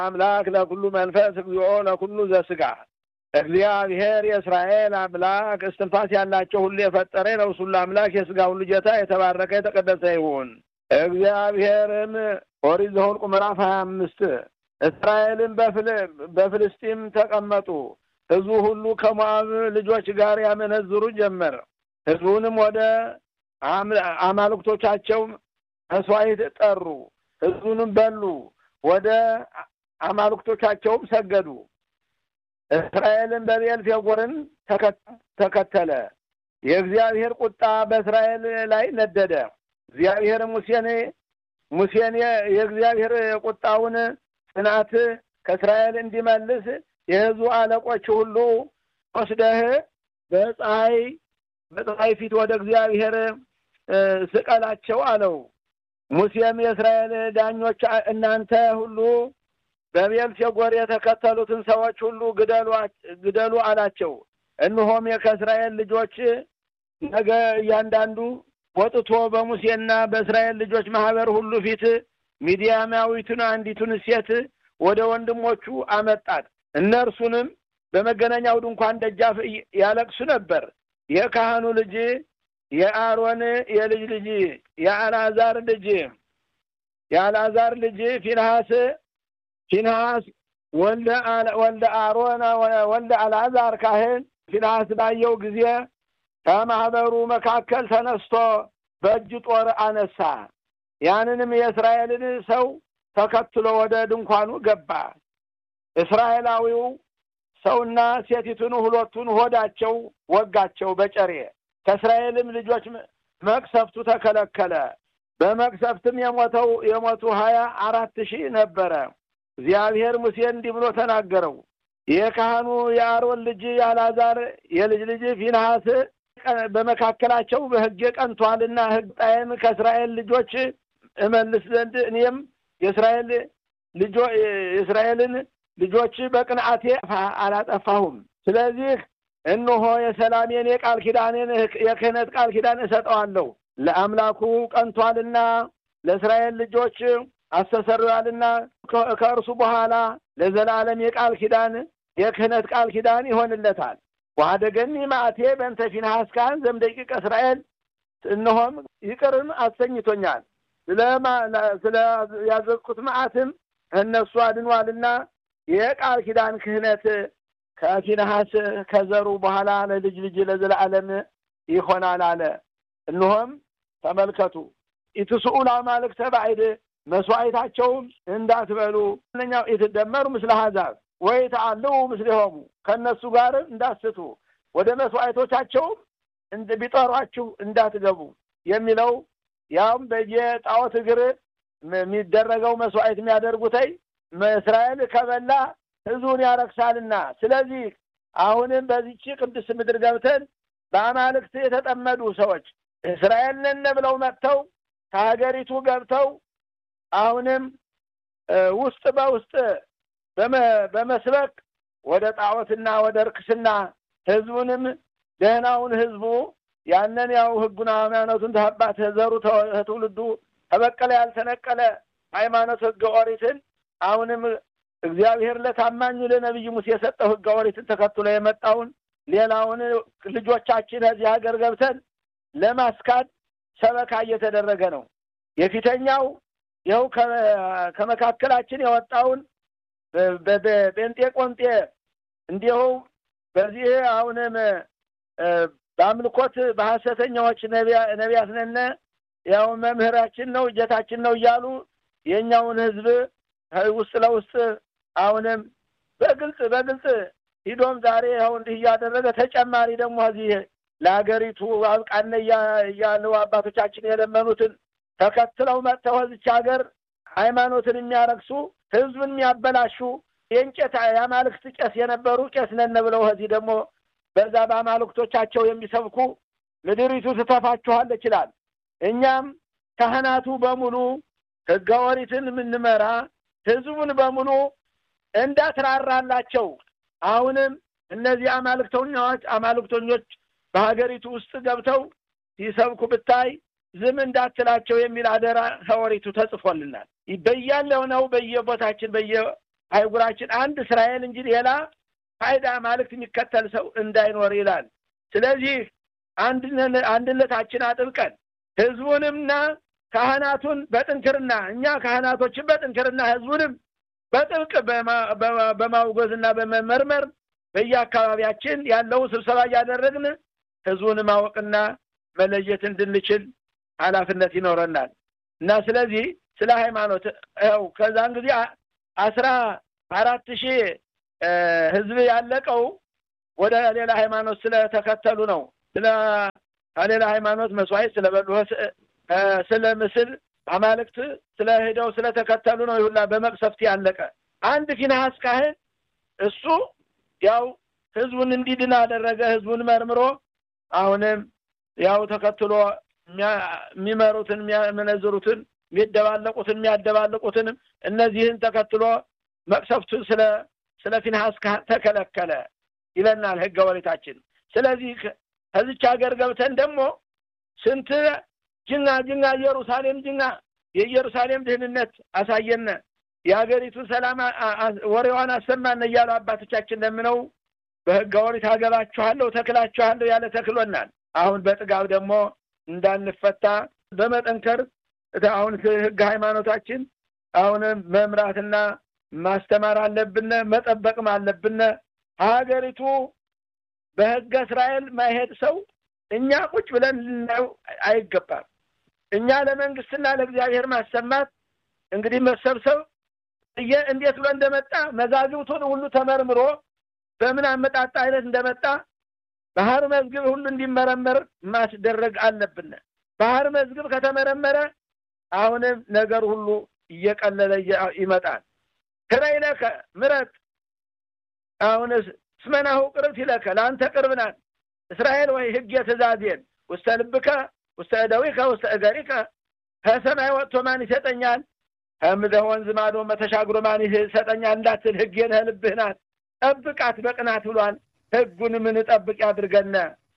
አምላክ ለኩሉ መንፈስ እግዚኦ ለኩሉ ዘስጋ እግዚአብሔር የእስራኤል አምላክ እስትንፋስ ያላቸው ሁሉ የፈጠረ የነፍስ ሁሉ አምላክ የስጋ ሁሉ ጌታ የተባረከ የተቀደሰ ይሁን። እግዚአብሔርም ኦሪት ዘኍልቍ ምዕራፍ ሀያ አምስት እስራኤልን በፍልስጢም ተቀመጡ። ሕዝቡ ሁሉ ከሞዓብ ልጆች ጋር ያመነዝሩ ጀመር። ሕዝቡንም ወደ አማልክቶቻቸው መስዋዕት ጠሩ። ሕዝቡንም በሉ፣ ወደ አማልክቶቻቸውም ሰገዱ። እስራኤልን በብዔል ፌጎርን ተከተለ። የእግዚአብሔር ቁጣ በእስራኤል ላይ ነደደ። እግዚአብሔር ሙሴን ሙሴን የእግዚአብሔር ቁጣውን ጽናት ከእስራኤል እንዲመልስ የሕዝቡ አለቆች ሁሉ ወስደህ በፀሐይ በፀሐይ ፊት ወደ እግዚአብሔር ስቀላቸው አለው። ሙሴም የእስራኤል ዳኞች እናንተ ሁሉ በብዔል ፌጎር የተከተሉትን ሰዎች ሁሉ ግደሉ አላቸው። እነሆም ከእስራኤል ልጆች ነገ እያንዳንዱ ወጥቶ በሙሴና በእስራኤል ልጆች ማህበር ሁሉ ፊት ሚዲያማዊቱን አንዲቱን ሴት ወደ ወንድሞቹ አመጣት። እነርሱንም በመገናኛው ድንኳን ደጃፍ ያለቅሱ ነበር። የካህኑ ልጅ የአሮን የልጅ ልጅ የአልዓዛር ልጅ የአልዓዛር ልጅ ፊንሐስ ፊንሐስ ወልደ አሮን ወልደ አልዓዛር ካህን ፊንሐስ ባየው ጊዜ ከማህበሩ መካከል ተነስቶ በእጅ ጦር አነሳ። ያንንም የእስራኤልን ሰው ተከትሎ ወደ ድንኳኑ ገባ። እስራኤላዊው ሰውና ሴቲቱን ሁለቱን ሆዳቸው ወጋቸው በጨሬ። ከእስራኤልም ልጆች መቅሰፍቱ ተከለከለ። በመቅሰፍትም የሞተው የሞቱ ሀያ አራት ሺህ ነበረ። እግዚአብሔር ሙሴን እንዲህ ብሎ ተናገረው። የካህኑ የአሮን ልጅ የአልዓዛር የልጅ ልጅ ፊንሐስ በመካከላቸው በሕጌ ቀንቷልና ሕግ ጣይን ከእስራኤል ልጆች እመልስ ዘንድ እኔም የእስራኤል ልጆ የእስራኤልን ልጆች በቅንዓቴ አላጠፋሁም። ስለዚህ እነሆ የሰላሜን የቃል ኪዳኔን የክህነት ቃል ኪዳን እሰጠዋለሁ። ለአምላኩ ቀንቷልና ለእስራኤል ልጆች አስተሰርያልና ከእርሱ በኋላ ለዘላለም የቃል ኪዳን የክህነት ቃል ኪዳን ይሆንለታል። ዋደገኒ ማዕቴ በእንተ ፊንሐስ ካህን ዘምደቂቀ እስራኤል እነሆም ይቅርም አሰኝቶኛል። ስለ ያዘዝኩት መዓትም እነሱ አድኗልና የቃል ኪዳን ክህነት ከፊንሐስ ከዘሩ በኋላ ለልጅ ልጅ ለዘላለም ይሆናል አለ። እነሆም ተመልከቱ ኢትስኡ ለአማልክተ ባዕድ መስዋዕታቸውም እንዳትበሉ እነኛው የተደመሩ ምስለ አሕዛብ ወይ ተአልው ምስሌሆሙ ከእነሱ ጋር እንዳትስቱ ወደ መስዋዕቶቻቸውም ቢጠሯችሁ እንዳትገቡ የሚለው ያውም በየጣዖት እግር የሚደረገው መስዋዕት የሚያደርጉተይ እስራኤል ከበላ ሕዝቡን ያረክሳልና ስለዚህ አሁንም በዚች ቅዱስ ምድር ገብተን በአማልክት የተጠመዱ ሰዎች እስራኤል ነን ብለው መጥተው ከሀገሪቱ ገብተው አሁንም ውስጥ በውስጥ በመስበክ ወደ ጣዖትና ወደ ርክስና ህዝቡንም ደህናውን ህዝቡ ያንን ያው ህጉን ሃይማኖቱን ተሀባት ዘሩ ትውልዱ ተበቀለ ያልተነቀለ ሃይማኖት ህገ ኦሪትን አሁንም እግዚአብሔር ለታማኙ ለነቢይ ሙሴ የሰጠው ህገ ኦሪትን ተከትሎ የመጣውን ሌላውን ልጆቻችን እዚህ ሀገር ገብተን ለማስካድ ሰበካ እየተደረገ ነው። የፊተኛው ይኸው ከመካከላችን የወጣውን በጴንጤ ቆንጤ እንዲሁ በዚህ አሁንም በአምልኮት በሐሰተኛዎች ነቢያት ነን ያው መምህራችን ነው እጀታችን ነው እያሉ የእኛውን ህዝብ ውስጥ ለውስጥ አሁንም በግልጽ በግልጽ ሂዶም ዛሬ ያው እንዲህ እያደረገ ተጨማሪ ደግሞ እዚህ ለሀገሪቱ አብቃነ እያሉ አባቶቻችን የለመኑትን ተከትለው መጥተው እዚች ሀገር ሃይማኖትን የሚያረክሱ ህዝብን የሚያበላሹ የእንጨት የአማልክት ቄስ የነበሩ ቄስ ነን ብለው እዚህ ደግሞ በዛ በአማልክቶቻቸው የሚሰብኩ ምድሪቱ ትተፋችኋለች ይላል። እኛም ካህናቱ በሙሉ ህገ ኦሪትን የምንመራ ህዝቡን በሙሉ እንዳትራራላቸው አሁንም እነዚህ አማልክተኞች አማልክተኞች በሀገሪቱ ውስጥ ገብተው ሲሰብኩ ብታይ ዝም እንዳትላቸው የሚል አደራ ከኦሪቱ ተጽፎልናል። በያለው ነው በየቦታችን በየ አይጉራችን አንድ እስራኤል እንጂ ሌላ ፋይዳ ማልክት የሚከተል ሰው እንዳይኖር ይላል። ስለዚህ አንድነታችን አጥብቀን ህዝቡንምና ካህናቱን በጥንክርና እኛ ካህናቶችን በጥንክርና ህዝቡንም በጥብቅ በማውገዝና በመመርመር በየአካባቢያችን ያለው ስብሰባ እያደረግን ህዝቡን ማወቅና መለየት እንድንችል ኃላፊነት ይኖረናል እና ስለዚህ ስለ ሃይማኖት ው ከዛን ጊዜ አስራ አራት ሺህ ህዝብ ያለቀው ወደ ሌላ ሃይማኖት ስለተከተሉ ነው። ስለ ሌላ ሃይማኖት መስዋዕት ስለበሉ ስለ ምስል አማልክት ስለ ሄደው ስለተከተሉ ነው። ይሁላ በመቅሰፍት ያለቀ አንድ ፊንሐስ ካህን እሱ ያው ህዝቡን እንዲድን አደረገ። ህዝቡን መርምሮ አሁንም ያው ተከትሎ የሚመሩትን የሚያመነዝሩትን የሚደባለቁትን የሚያደባልቁትንም እነዚህን ተከትሎ መቅሰፍቱ ስለ ስለ ፊንሐስ ተከለከለ ይለናል ህገ ወሪታችን። ስለዚህ ከዚች ሀገር ገብተን ደግሞ ስንት ጅና ጅና ኢየሩሳሌም ጅና የኢየሩሳሌም ድህንነት አሳየነ የሀገሪቱን ሰላም ወሬዋን አሰማን እያሉ አባቶቻችን ለምነው በህገ ወሪት አገባችኋለሁ ተክላችኋለሁ ያለ ተክሎናል። አሁን በጥጋብ ደግሞ እንዳንፈታ በመጠንከር አሁን ህግ ሃይማኖታችን አሁንም መምራትና ማስተማር አለብነ፣ መጠበቅም አለብነ። ሀገሪቱ በህገ እስራኤል ማይሄድ ሰው እኛ ቁጭ ብለን ልናየው አይገባም። እኛ ለመንግስትና ለእግዚአብሔር ማሰማት እንግዲህ መሰብሰብ እንዴት ብሎ እንደመጣ መዛግብቱን ሁሉ ተመርምሮ በምን አመጣጣ አይነት እንደመጣ ባህር መዝግብ ሁሉ እንዲመረመር ማስደረግ አለብን። ባህር መዝግብ ከተመረመረ አሁንም ነገር ሁሉ እየቀለለ ይመጣል። ክረይ ለከ ምረት አሁንስ እስመናሁ ቅርብት ይለከ ለአንተ ቅርብ ናት እስራኤል ወይ ህግ የትእዛዜን ውስተ ልብከ ውስተ እደዊከ ውስተ እገሪከ ከሰማይ ወጥቶ ማን ይሰጠኛል? ከምድረ ወንዝ ማዶ መተሻግሮ ማን ይሰጠኛል እንዳትል ህጌን ልብህ ናት ጠብቃት በቅናት ብሏል። ህጉን ምን ጠብቅ ያድርገነ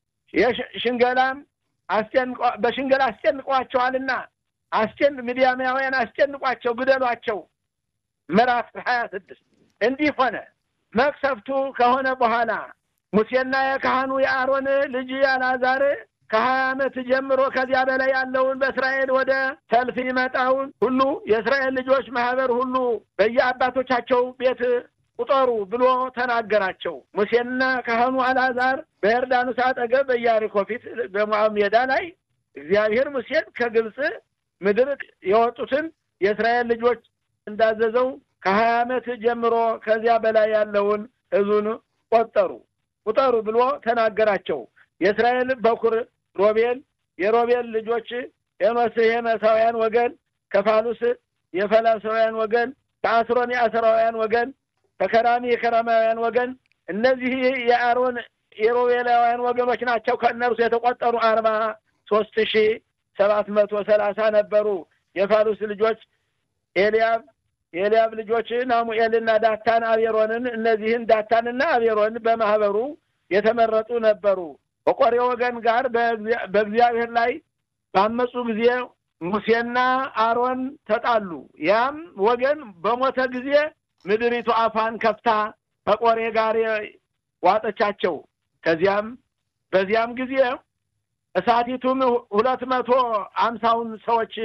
ሽንገላም በሽንገላ አስጨንቋቸዋልና አስጨን ሚዲያማውያን አስጨንቋቸው፣ ግደሏቸው። ምዕራፍ ሀያ ስድስት እንዲህ ሆነ። መቅሰፍቱ ከሆነ በኋላ ሙሴና የካህኑ የአሮን ልጅ አልዓዛር ከሀያ ዓመት ጀምሮ ከዚያ በላይ ያለውን በእስራኤል ወደ ሰልፍ ይመጣውን ሁሉ የእስራኤል ልጆች ማህበር ሁሉ በየአባቶቻቸው ቤት ቁጠሩ ብሎ ተናገራቸው። ሙሴና ካህኑ አልዓዛር በዮርዳኖስ አጠገብ በኢያሪኮ ፊት በሞዓብ ሜዳ ላይ እግዚአብሔር ሙሴን ከግብፅ ምድር የወጡትን የእስራኤል ልጆች እንዳዘዘው ከሀያ ዓመት ጀምሮ ከዚያ በላይ ያለውን ሕዝቡን ቆጠሩ ቁጠሩ ብሎ ተናገራቸው። የእስራኤል በኩር ሮቤል፣ የሮቤል ልጆች ኤኖስ የኤኖሳውያን ወገን፣ ከፋሉስ የፈላሳውያን ወገን፣ ከአስሮን የአስራውያን ወገን፣ ከከራሚ የከራማውያን ወገን እነዚህ የአሮን የሮቤላውያን ወገኖች ናቸው። ከእነርሱ የተቆጠሩ አርባ ሶስት ሺ ሰባት መቶ ሰላሳ ነበሩ። የፋሉስ ልጆች ኤልያብ የኤልያብ ልጆች ናሙኤልና ዳታን አቤሮንን እነዚህን ዳታንና አቤሮን በማህበሩ የተመረጡ ነበሩ። በቆሬ ወገን ጋር በእግዚአብሔር ላይ ባመፁ ጊዜ ሙሴና አሮን ተጣሉ። ያም ወገን በሞተ ጊዜ ምድሪቱ አፏን ከፍታ ከቆሬ ጋር ዋጠቻቸው። ከዚያም በዚያም ጊዜ እሳቲቱም ሁለት መቶ አምሳውን ሰዎች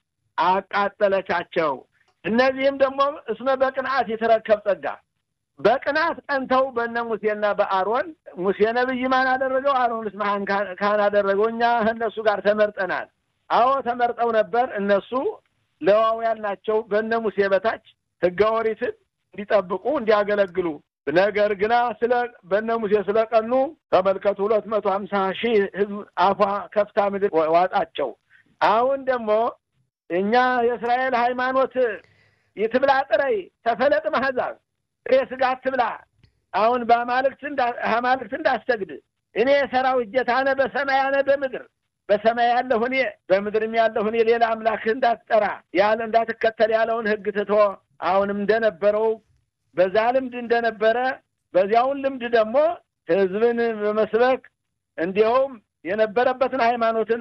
አቃጠለቻቸው። እነዚህም ደግሞ እስመ በቅንዓት የተረከብ ጸጋ በቅናት ቀንተው በነ ሙሴና በአሮን ሙሴ ነብይ ማን አደረገው? አሮንስ ማን ካህን አደረገው? እኛ እነሱ ጋር ተመርጠናል። አዎ ተመርጠው ነበር። እነሱ ሌዋውያን ናቸው። በነ ሙሴ በታች ሕገ ኦሪትን እንዲጠብቁ እንዲያገለግሉ። ነገር ግና ስለ በነ ሙሴ ስለቀኑ ተመልከቱ፣ ሁለት መቶ ሀምሳ ሺህ ሕዝብ አፏ ከፍታ ምድር ዋጣቸው። አሁን ደግሞ እኛ የእስራኤል ሃይማኖት ይትብላ ጥረይ ተፈለጥ ማህዛብ ጥሬ ስጋ አትብላ። አሁን በአማልክት አማልክት እንዳሰግድ እኔ የሰራዊት ጌታ ነህ፣ በሰማይ አነ በምድር በሰማይ ያለሁ እኔ በምድርም ያለሁ እኔ ሌላ አምላክ እንዳትጠራ ያለ እንዳትከተል ያለውን ሕግ ትቶ አሁንም እንደነበረው በዛ ልምድ እንደነበረ በዚያውን ልምድ ደግሞ ሕዝብን በመስበክ እንዲሁም የነበረበትን ሃይማኖትን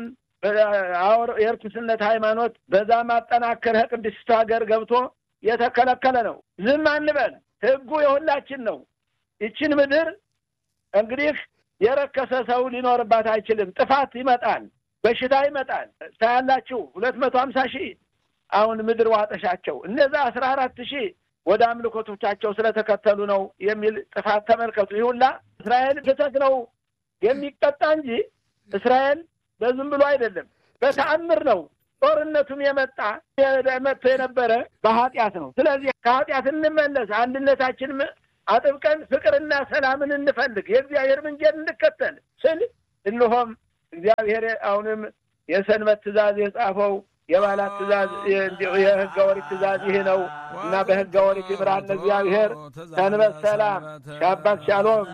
የርኩስነት ሃይማኖት በዛ ማጠናከር ቅድስት ሀገር ገብቶ የተከለከለ ነው። ዝም አንበል። ህጉ የሁላችን ነው። ይችን ምድር እንግዲህ የረከሰ ሰው ሊኖርባት አይችልም። ጥፋት ይመጣል፣ በሽታ ይመጣል። ታያላችሁ ሁለት መቶ ሀምሳ ሺህ አሁን ምድር ዋጠሻቸው። እነዛ አስራ አራት ሺህ ወደ አምልኮቶቻቸው ስለተከተሉ ነው የሚል ጥፋት ተመልከቱ። ይሁላ እስራኤል ስህተት ነው የሚቀጣ እንጂ እስራኤል በዝም ብሎ አይደለም፣ በተአምር ነው። ጦርነቱም የመጣ መጥቶ የነበረ በኃጢአት ነው። ስለዚህ ከኃጢአት እንመለስ፣ አንድነታችን አጥብቀን ፍቅርና ሰላምን እንፈልግ፣ የእግዚአብሔር መንገድ እንከተል ስል እንሆም እግዚአብሔር አሁንም የሰንበት ትእዛዝ የጻፈው የባላት ትእዛዝ የህገ ወሪት ትእዛዝ ይህ ነው እና በህገ ወሪት ይምራን እግዚአብሔር። ሰንበት ሰላም፣ ሻባት ሻሎም።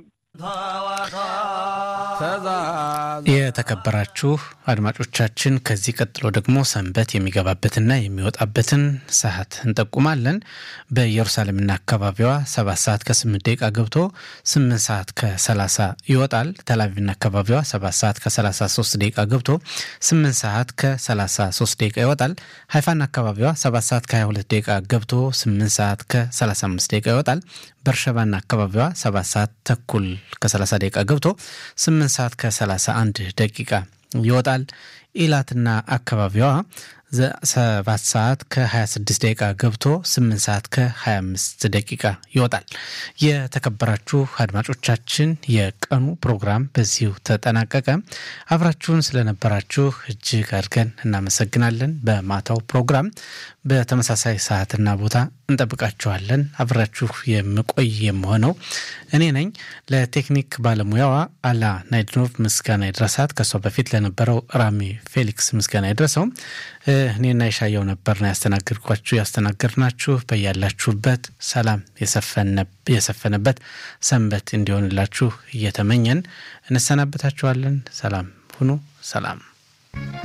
የተከበራችሁ አድማጮቻችን ከዚህ ቀጥሎ ደግሞ ሰንበት የሚገባበትና የሚወጣበትን ሰዓት እንጠቁማለን። በኢየሩሳሌምና አካባቢዋ ሰባት ሰዓት ከስምንት ደቂቃ ገብቶ ስምንት ሰዓት ከሰላሳ ይወጣል። ተላቪቭና አካባቢዋ ሰባት ሰዓት ከሰላሳ ሶስት ደቂቃ ገብቶ ስምንት ሰዓት ከሰላሳ ሶስት ደቂቃ ይወጣል። ሀይፋና አካባቢዋ ሰባት ሰዓት ከሀያ ሁለት ደቂቃ ገብቶ ስምንት ሰዓት ከሰላሳ አምስት ደቂቃ ይወጣል። በርሸባና አካባቢዋ ሰባት ሰዓት ተኩል ከ30 ደቂቃ ገብቶ 8 ሰዓት ከ31 ደቂቃ ይወጣል። ኢላትና አካባቢዋ ሰባት ሰዓት ከ26 ደቂቃ ገብቶ 8 ሰዓት ከ25 ደቂቃ ይወጣል። የተከበራችሁ አድማጮቻችን የቀኑ ፕሮግራም በዚሁ ተጠናቀቀ። አብራችሁን ስለነበራችሁ እጅግ አድርገን እናመሰግናለን። በማታው ፕሮግራም በተመሳሳይ ሰዓትና ቦታ እንጠብቃችኋለን። አብራችሁ የምቆይ የምሆነው እኔ ነኝ። ለቴክኒክ ባለሙያዋ አላ ናይድኖቭ ምስጋና ይድረሳት። ከሷ በፊት ለነበረው ራሚ ፌሊክስ ምስጋና ይድረሰው። እኔና የሻየው ነበርና ያስተናገድኳችሁ ያስተናገድናችሁ። በያላችሁበት ሰላም የሰፈነበት ሰንበት እንዲሆንላችሁ እየተመኘን እንሰናበታችኋለን። ሰላም ሁኑ። ሰላም